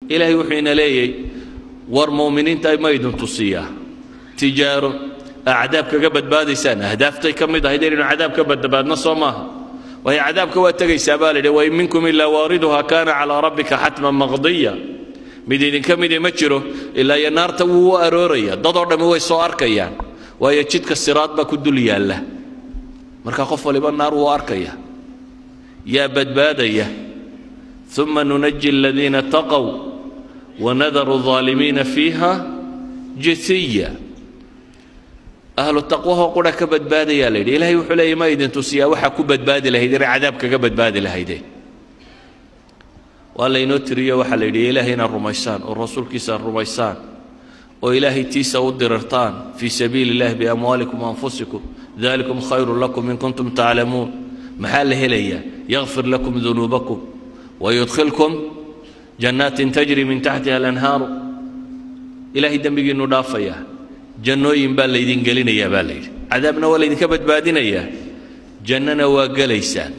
ilaahay wuxuu ina leeyay war mu'miniinta ma idin tusiyaa tijaaro acdaab kaga badbaadaysaan ahdaaftay ka mid ahayd inaynu cadaab ka badbaadno soo maaha waayo cadaabka waa tegaysaa baa lidhi wain minkum ilaa waariduha kaana calaa rabbika xatman maqdiya mid idinka midi ma jiro ilaa iyo naarta wuu u arooraya dadoo dhammi way soo arkayaan waayo jidka siraad baa ku dul yaalla marka qof waliba naar wuu arkaya yaa badbaadaya uma nunaji aladiina taqow wanadaru الظaalimiina fiiha jithiya ahlu taqwahoo qura ka badbaadayaa la yidhi ilahay wuxuu leeyay ma idin tusiyaa waxaa ku badbaadi lahayd inay cadaab kaga badbaadi lahaydeen waa laynoo tiriyo waxaa la yidhi ilaahay inaad rumaysaan oo rasuulkiisa aad rumaysaan oo ilaahay tiisa u dirirtaan fii sabiili illahi biamwaalikum waanfusikum dalikum khayru lakum in kuntum taclamuun maxaa la helayaa yakfir lakum dunuubakum wayudkhilkum jannaatin tajri min taxtiha alanhaaru ilaahay dembigiinnu dhaafayaa jannooyin baa laydin gelinayaa baa la yidhi cadaabna waa laydinka badbaadinayaa jannana waa gelaysaan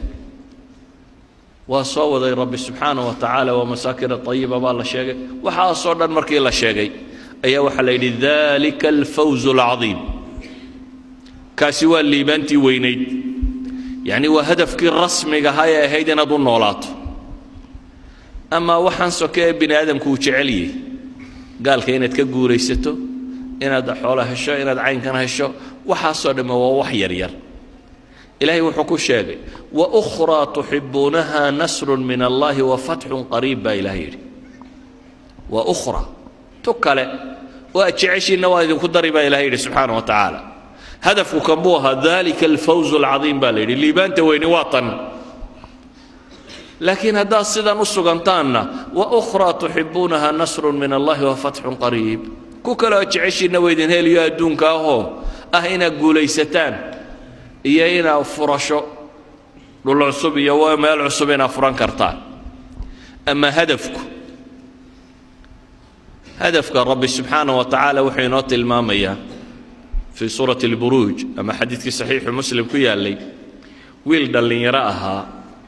waa soo waday rabbi subxaana wa tacaala waa masaakina ayiba baa la sheegay waxaasoo dhan markii la sheegay ayaa waxaa la yidhi dalika alfawzu alcadiim kaasi waa liibaantii weynayd yacni waa hadafkii rasmiga ahaa ee ahayd inaad u noolaato amaa waxaan soke ee bini aadamku uu jecel yahay gaalka inaad ka guuraysato inaad xoolo hesho inaad caynkan hesho waxaasoo dhamme waa wax yaryar ilaahay wuxuu ku sheegay waukhraa tuxibuunaha nasrun min allahi wa fatxun qariib baa ilahay yidhi wa ukhra tu kale oo aad jeceshiinna waa idinku dari baa ilahay yidhi subxaana wa tacaala hadafku kan buu ahaa dalika alfawzu alcadiim baa la yidhi liibaanta weyni waa tan laakiin haddaad sidan u sugantaanna wa ukhraa tuxibuunaha nasrun min allahi wa fatxun qariib ku kale oo jeceshiinna waa idin heliyo adduunka ahoo ah inaad guulaysataan iyo inaad furasho dhul cusub iyo meel cusub inaad furan kartaan ama hadafku hadafka rabbi subxaana wa tacaala wuxuu inoo tilmaamayaa fii suurati alburuuj ama xadiidkii saxiixu muslim ku yaallay wiil dhallinyaro ahaa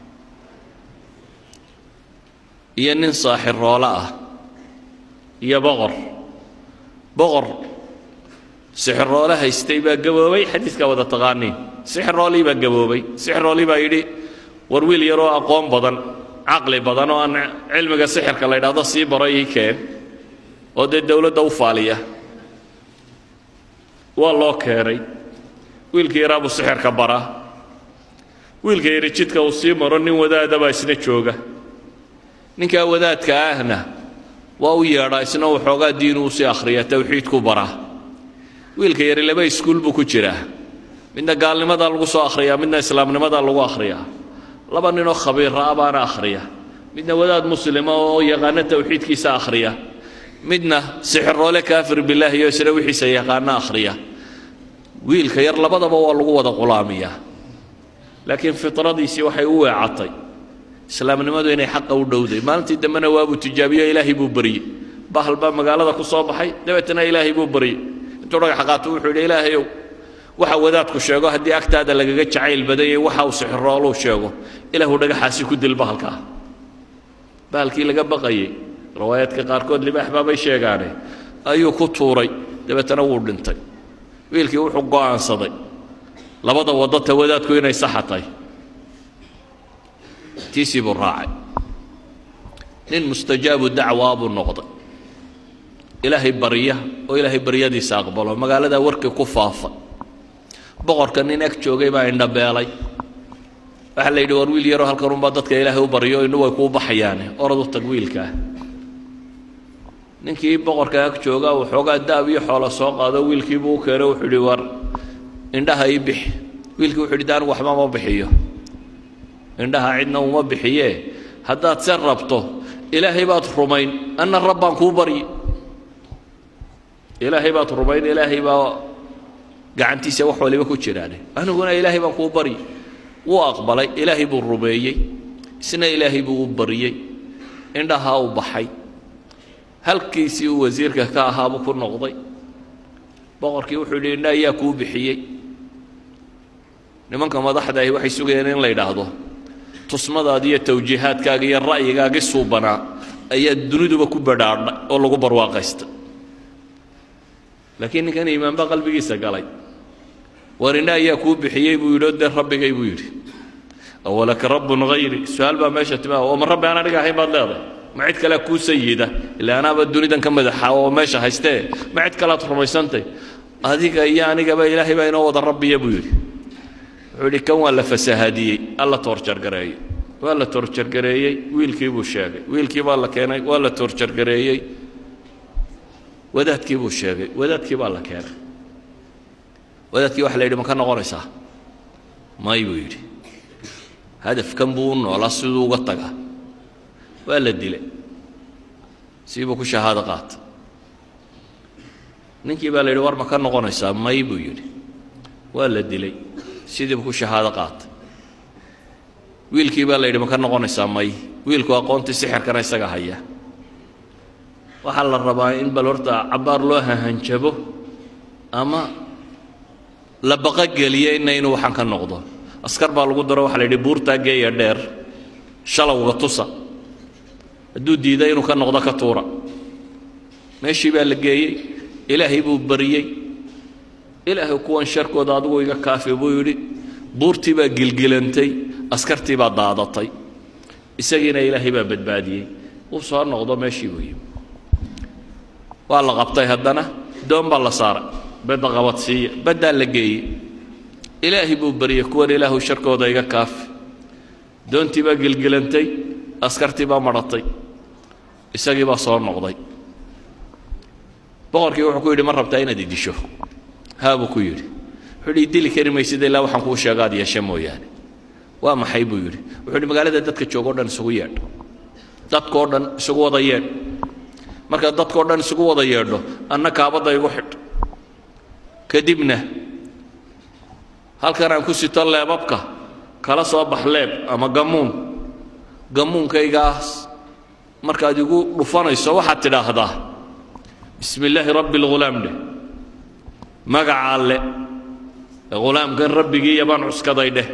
iyo nin saaxiroolo ah iyo boqor boqor sixiroole haystay baa gaboobay xadiidkaa wada taqaaniin sixiroolii baa gaboobay sixiroolii baa yidhi war wiil yaroo aqoon badan caqli badan oo aan cilmiga sixirka la ydhaahdo sii baro ii keen oo dee dowladda u faaliya waa loo keenay wiilkii yaraa buu sixirka baraa wiilka yari jidka uu sii maro nin wadaada baa isna jooga ninkaa wadaadka ahna waa u yeedhaa isna waxoogaa diinu usii akhriya tawxiidku baraa wiilka yari laba iskuul buu ku jiraa midna gaalnimadaa lagu soo akhriyaa midna islaamnimadaa lagu akhriyaa laba ninoo khabiira ah baana akhriya midna wadaad muslima oo yaqaano tawxiidkiisa akhriya midna sixiroole kaafir bilaahi oo isna wixiisa yaqaano akhriya wiilka yar labadaba waa lagu wada qulaamiyaa laakiin fitradiisii waxay u weecatay islaamnimadu inay xaqa u dhowday maalintii dambena waabuu tijaabiyo ilaahay buu baryey bahal baa magaalada ku soo baxay dabeetana ilaahay buu baryey intuu dhagax qaato wuxuu yidhi ilaahayow waxa wadaadku sheego haddii agtaada lagaga jacayl badan yahay waxa uu sixirooluu sheego ilaahu dhagaxaasi ku dil bahalkaa bahalkii laga baqayey riwaayaadka qaarkood libaax baabay sheegaane ayuu ku tuuray dabeetana wuu dhintay wiilkii wuxuu go'aansaday labada waddo ta wadaadku inay saxatay tiisii buu raacay nin mustajaabu dacwaa buu noqday ilaahay barya oo ilaahay baryadiisa aqbalo magaaladaa warkii ku faafa boqorka nin ag joogay baa indhabeelay waxaa la yidhi war wiil yaroo halkan unbaa dadka ilaahay u baryo innu way kuu baxayaane orad u tag wiilkaa ninkii boqorka ag jooga waxoogaa daab iyo xoolo soo qaado wiilkiibuu u keenay wuxuu yidhi war indhaha ii bixi wiilkii wuxuu yidhi de anigu waxba ma bixiyo indhaha cidna uma bixiyee haddaad se rabto ilaahay baad rumayn anna rabbaan kuu baryi ilaahay baad rumayn ilaahay baa gacantiisa wax waliba ku jiraane aniguna ilaahay baan kuu baryi wuu aqbalay ilaahay buu rumeeyey isna ilaahay buu u baryey indhahaa u baxay halkiisii uu wasiirka ka ahaabuu ku noqday boqorkii wuxuu yidhi indha ayaa kuu bixiyey nimanka madaxda ahi waxay sugayeen in la yidhaahdo tusmadaadi iyo tawjiihaadkaaga iyo ra'yigaagii suubanaa ayaa duniduba ku badhaadhay oo lagu barwaaqaysta laakiin ninkan iimaan baa qalbigiisa galay war indha ayaa kuu bixiyey buu yidhi oo dee rabbigay buu yidhi awalaka rabbun hayri su-aal baa meesha timaa oo ma rabbi aan aniga ahayn baad leedahay ma cid kalea kuu sayida ilaa anaaba dunidan ka madaxa oo meesha haystee ma cid kalead rumaysantay adiga iyo anigaba ilaahay baa inoo wada rabbiya buu yidhi wuxuu yidhi kan waa la fasahaadiyey alla toorjargareeyey waa la toorjargareeyey wiilkii buu sheegay wiilkii baa la keenay waa la toorjargareeyey wadaadkii buu sheegay wadaadkii baa la keenay wadaadkii waxa la yidhi ma ka noqonaysaa may buu yidhi hadafkan buu u noolaa siduu uga tagaa waa la dilay siibuu ku shahaado qaatay ninkii baa la yidhi war ma ka noqonaysaa may buu yidhi waa la dilay sidiibuu ku shahaado qaatay wiilkii baa la yidhi ma ka noqonaysaa may wiilku aqoontii sixirkana isaga haya waxaa la rabaa in bal horta cabbaar loo hahanjabo ama la baqogeliyo ina inuu waxaan ka noqdo askar baa lagu daro waxa la yidhi buurtaa geeya dheer shalowga tusa hadduu diiday inuu ka noqdo ka tuura meeshii baa la geeyey ilaahay buu bariyey ilaahay kuwan sharkooda adigu iga kaafi buu yidhi buurtii baa gilgilantay askartii baa daadatay isagiina ilaahay baa badbaadiyey uu soo noqdo meeshii buu yimi waa la qabtay haddana doon baa la saaray badda qabadsiiya baddaa la geeyey ilaahay buu baryey kuwan ilaahu sharkooda iga kaafi doontii baa gilgilantay askartii baa madhatay isagii baa soo noqday boqorkii wuxuu ku yidhi ma rabtaa inaad idisho haa buu ku yidhi wuxuu yidhi idili kari maysid ilaa waxaan kuu sheega aad yeeshe mooyaane waa maxay buu yidhi wuxuu yidhi magaalada dadka jooga o dhan isugu yeedh dadkao dhan isugu wada yeedh markaad dadkao dhan isugu wada yeedho anna kaabadda igu xidh kadibna halkan aan ku sito leebabka kala soo bax leeb ama gammuun gammuunkaygaas markaad igu dhufanayso waxaad tidhaahdaa bismi illaahi rabbi alghulaam dheh magaca alle hulaamkan rabbigiiya baan cuskaday dheh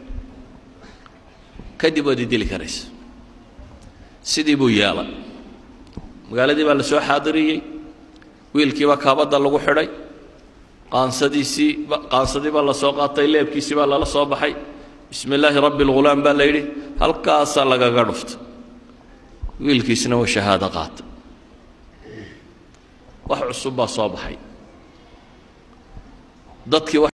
kadib waad idili karaysa sidii buu yeelay magaaladii baa la soo xaadiriyey wiilkiibaa kaabadda lagu xidhay qaansadiisii qaansadii baa la soo qaatay leebkiisii baa lala soo baxay bismi illaahi rabbi alghulaam baa la yidhi halkaasaa lagaga dhuftay wiilkiisna waa shahaado qaata wax cusub baa soo baxay dadkii